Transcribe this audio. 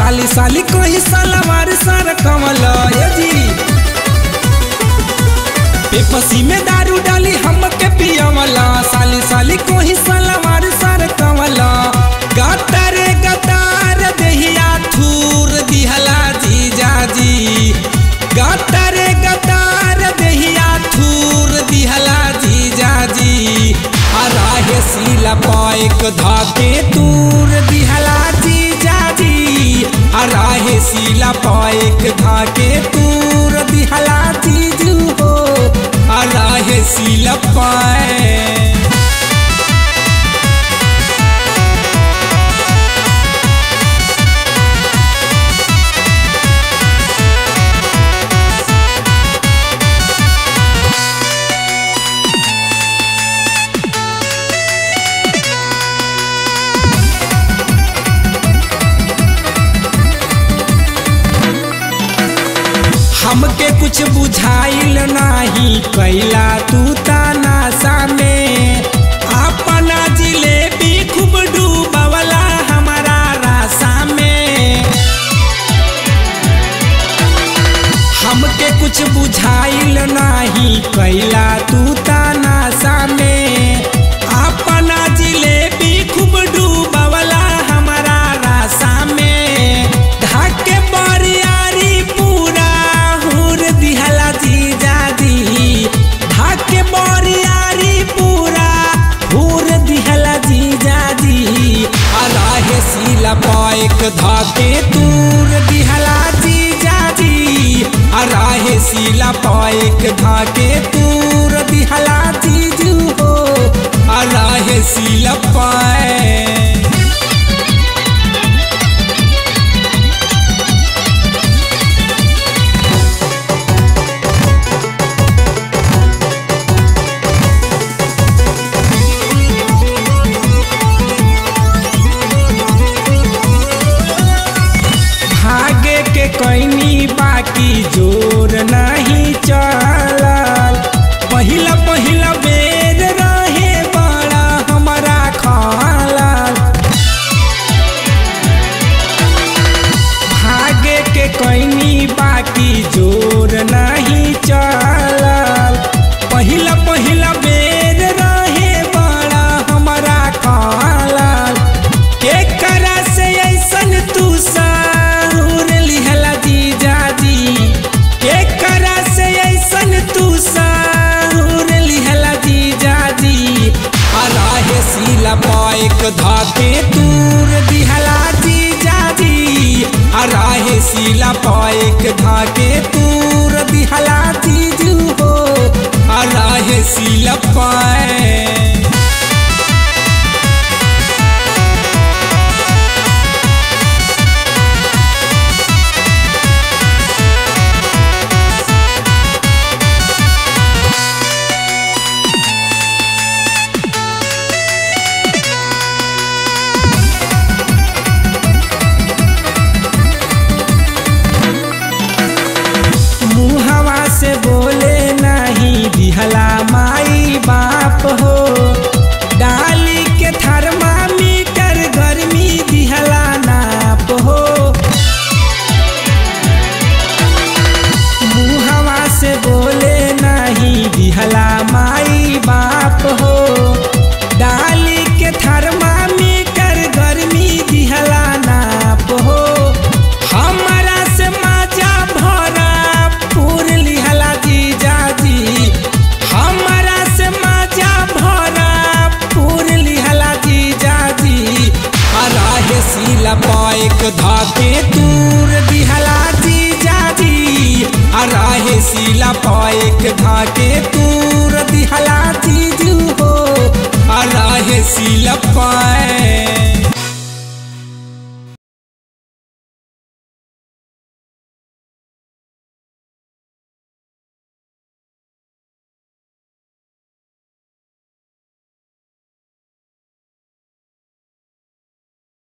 साली साली कोई सलवार सर कमल ये जी पेपसी में दारू डाली हमके पियवला साली साली कोई सलवार सर कमला गतर गतार देहिया थूर दिहला जीजा जी गतर गतार देहिया थूर दिहला जीजा जी अराहे सीला पाइक धाके तूर दिहला जीजा जी अराहे सीला पाइक धाके तूर दिहला जीजू हो अराहे सीला पाए हमके कुछ बुझाइल नाही कैला तू तानासा में अपना जिलेबी खूब डूबवला हमारा रासा में हमके कुछ बुझाइल नाही कैला तू तानासा में अपना जिलेबी खूब डूबवला हमारा रासा में ढाके बरियारी पूरा हुर दिहला जीजा जी ढाके बरियारी पूरा हुर दिहला जीजा जी अराहे सीला पाइक धाके तूर दिहला जीजा जी अराहे सीला पाइक धाके तूर दिहला जीजू हो अराहे सीला पाए भागे के कैनी बाकी जोर नहीं चलल पहिला पहिला बेर रहे बड़ा हमारा खालल भागे के कैनी बाकी जोर नहीं चलल पहिला पहिला बेर रहे बड़ा हमारा खालल के करा से ऐसन तू साहुर लिहला जीजा जी के करा से ऐसन तू साहुर लिहला जीजा जी अराहे सीला पाइक धाके तूर दिहला जीजा जी अराहे सीला पाइक धाके तूर दिहला जीजू हो अराहे सीला पाए मुहवा से बोले नहीं दिहला माई बाप हो डाली के थर्मामीटर गर्मी दिहला नाप हो मुहवा से बोले नहीं दिहला माई बाप हो डाली के थर्मामीटर गर्मी दिहला नाप हो हमारा से माजा भरा पूर लिहला जीजा जी हमारा से माजा भरा पूर लिहला जीजा जी अराहे सीला पाइक धाके दूर दिहला जीजा जी अराहे सीला पाइक धाके दूर दिहला जीजू हो अराहे सीला पाए